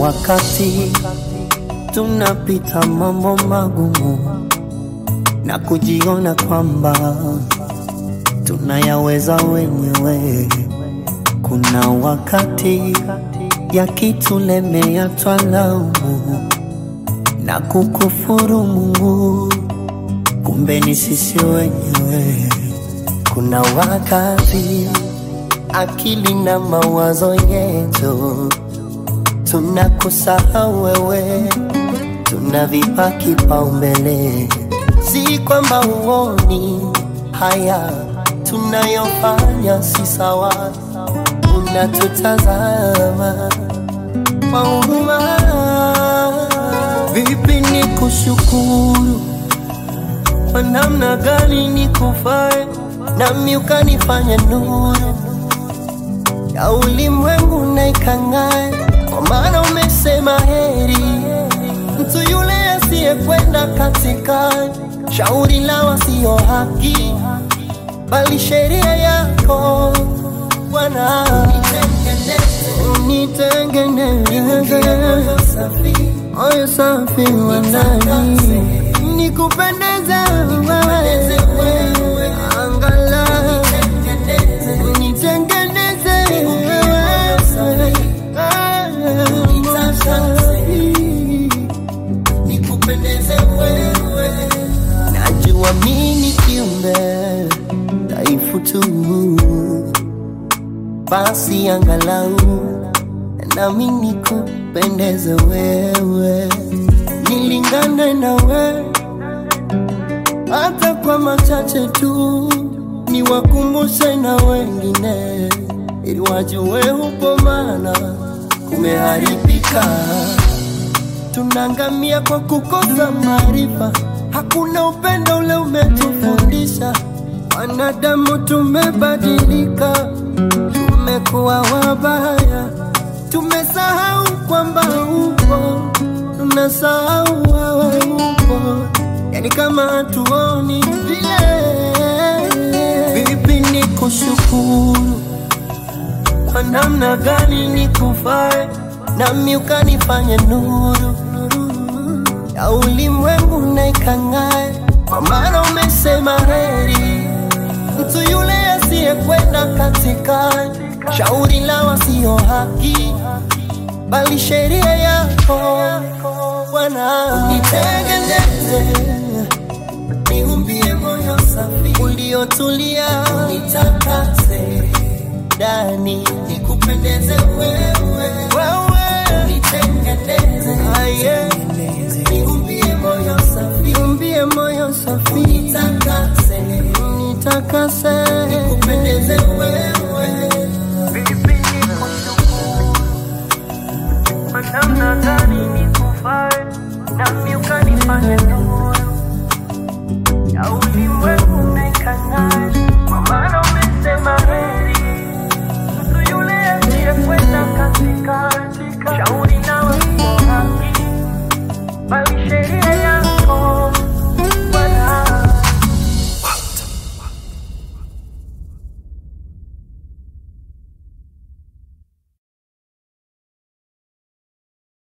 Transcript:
wakati tunapita mambo magumu na kujiona kwamba tunayaweza wenyewe. Kuna wakati yakitulemea twalaumu na kukufuru Mungu, kumbe ni sisi wenyewe. Kuna wakati akili na mawazo yetu tunakusahau wewe, tunavipa kipaumbele. Si kwamba uoni haya tunayofanya si sawa, unatutazama kwa huruma. Vipi ni kushukuru kwa namna gani nikufae, nami ukanifanya nuru ya ulimwengu na ikang'ae, kwa maana umesema heri mtu yule asiyekwenda katika shauri la wasio haki, bali sheria yako Bwana. Nitengeneze moyo safi wa ndani, nikupendeze wewe, angalau nitengeneze moyo safi nikupendeze wewe. Najua mimi kiumbe dhaifu tu, basi angalau nami nikupendeze wewe, nilingane na wewe hata kwa machache tu, niwakumbushe na wengine ili wajue upo, maana kumeharibika tunaangamia kwa kukosa maarifa. Hakuna upendo ule umetufundisha. Wanadamu tumebadilika, tumekuwa wabaya, tumesahau kwamba upo, tunasahau wewe upo, yani kama hatuoni vile. Vipi ni kushukuru kwa namna gani nikufae, nami ukanifanya nuru ya ulimwengu na ikang'ae, kwa maana umesema heri mtu yule asiyekwenda katika shauri la wasio haki, bali sheria yako Bwana. Nitengeneze, niumbie moyo safi uliotulia, nitakase ndani, nikupendeze wewe, wewe nitengeneze, aye niumbie moyo safi, niumbie moyo safi, nitakase, nitakase, nikupendeze wewe. Vipi nikushukuru kwa namna gani nikufae, nami ukanifanya nuru ya ulimwengu na ikang'ae, kwa maana umesema heri mtu yule asiyekwenda katika shauri na wasio haki, bali sheria